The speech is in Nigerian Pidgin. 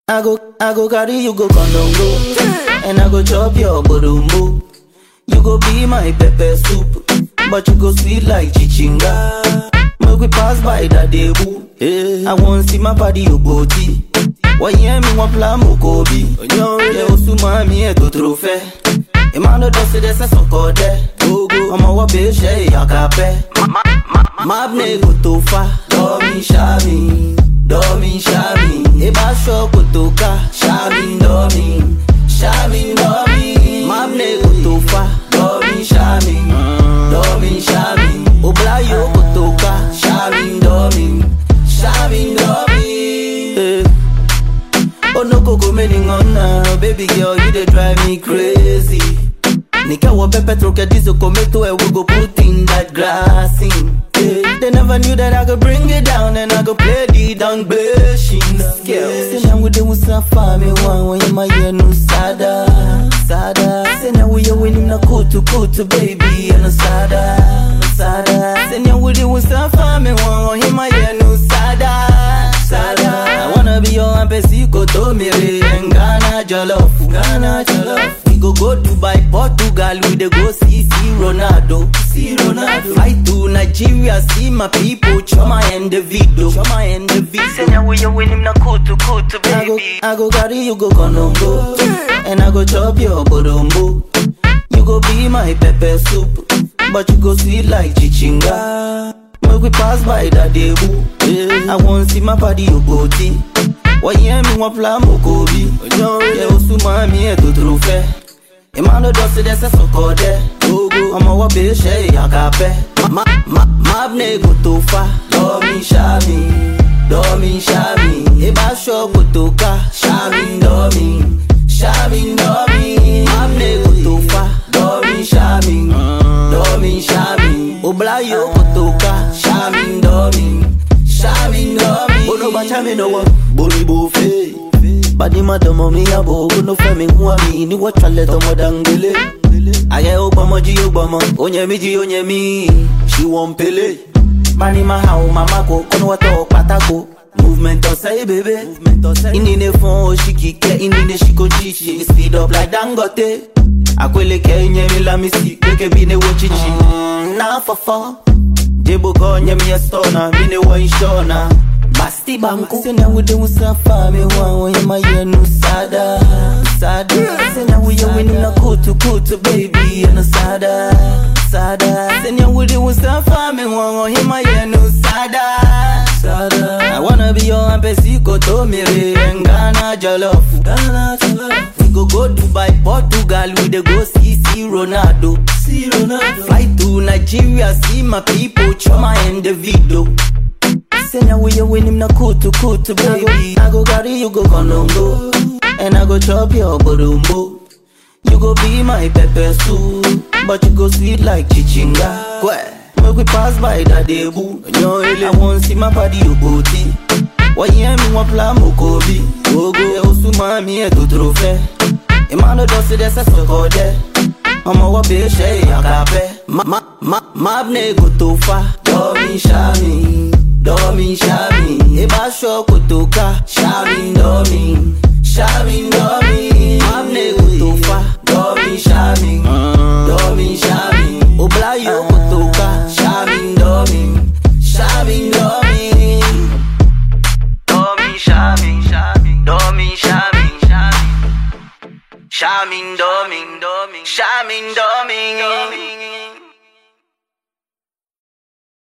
I go, I go carry you go Kondongo, and I go chop your borumbo. You go be my pepper soup, but you go sweet like chichinga. Make we pass by that debu. I want see my body you go tea. Why hear me one plan mokobi? Yeah, osuma mi eto trofe. Emmanuel dosi desa soko de. Ọmọ wọ bẹ ṣe ìyàkàpẹ́. Mabne kò tó fa. Dọ́mi ṣáàmì, dọ́mi ṣáàmì. Ebá ṣọ kò tó ká. Ṣáàmì dọ́mi, ṣáàmì dọ́mi. Mabne kò tó fa. Dọ́mi ṣáàmì, dọ́mi ṣáàmì. Oblayo kò tó ká. Ṣáàmì dọ́mi, ṣáàmì dọ́mi. Oh no koko meaning on now, baby girl, you dey drive me crazy. Nika wa pepe troke diesel tomato and we go put in that grass in. Yeah. They never knew that I could bring it down and I could play the down bashing scales. Say now we do safa me one when you my year no sada, sada. Say now we are winning a kutu kutu baby and a sada, sada. Say now we do safa me one when you my year no sada, sada. I wanna be your ampesico to me and Ghana jollof, Ghana jollof. We go go Dubai, Portugal, we dey go see see Ronaldo, see Ronaldo. Fly to Nigeria, see my people, Choma and the video, Choma and the video. Say now we you win him na kutu kutu baby. I go, I go carry you go Konongo, and I go chop your borombo. You go be my pepper soup, but you go sweet like chichinga. Make we pass by that debu. I want see my body you go tea. Why hear me one plan mokobi? Yeah, osuma mi eto trofe. Emmanuel dosi desa soko de. Ọmọ wọ bẹ ṣe ìyàkàpẹ́. Mabne kò tó fa. Dọ́mi ṣáàmì, dọ́mi ṣáàmì. Ebá ṣọ kò tó ká. Ṣáàmì dọ́mi, ṣáàmì dọ́mi. Mabne kò tó fa. Dọ́mi ṣáàmì, dọ́mi ṣáàmì. Oblayo kò tó ká. Ṣáàmì dọ́mi, ṣáàmì dọ́mi. Olùbàchá mi lọ́wọ́, boribo fèé. Badi madomo mi abo Kuno femi huwa mi Ni wachale tomo dangele Aye ogbamo ji ogbamo Onye mi ji onye mi She won't pele Mani mahao mamako Kono wato patako Movement on say baby Inine fon oshikike Inine shiko chichi Speed up like Dangote Akwele ke nye mi la misi Keke bine wo chichi Na fafo Jebo konye mi a stona Mine wo inshona Basti banku Sena we do safa me wan when my year no sada sada Sena we you winning na kutu kutu baby and a sada sada Sena we do safa me wan when my year no sada sada I wanna be your ampesico to me and Ghana jollof Ghana jollof We go go Dubai Portugal we dey go see see Ronaldo see Ronaldo Fly to Nigeria see my people Choma and the video Say now we you win him na kutu kutu baby I go carry you go Konongo And I go chop your borumbo You go be my pepper soup But you go sweet like chichinga Kwe Make we pass by that debu I want see my body you go tea Why hear me one plan mokobi Ogo e osuma mi eto trofe Emmanuel dosi desa soko de Ọmọ wọ bẹ ṣe ìyàkàpẹ́ Mabne kò tó fa Dọ́mi ṣáàmì Dọ́mi ṣáàmì Ebá ṣọ kò tó ká Ṣáàmì dọ́mi Ṣáàmì dọ́mi Mabne kò tó fa Dọ́mi ṣáàmì Dọ́mi ṣáàmì Oblayo kò tó ká Ṣáàmì dọ́mi Ṣáàmì dọ́mi Dọ́mi ṣáàmì Dọ́mi ṣáàmì Ṣáàmì dọ́mi Ṣáàmì dọ́mi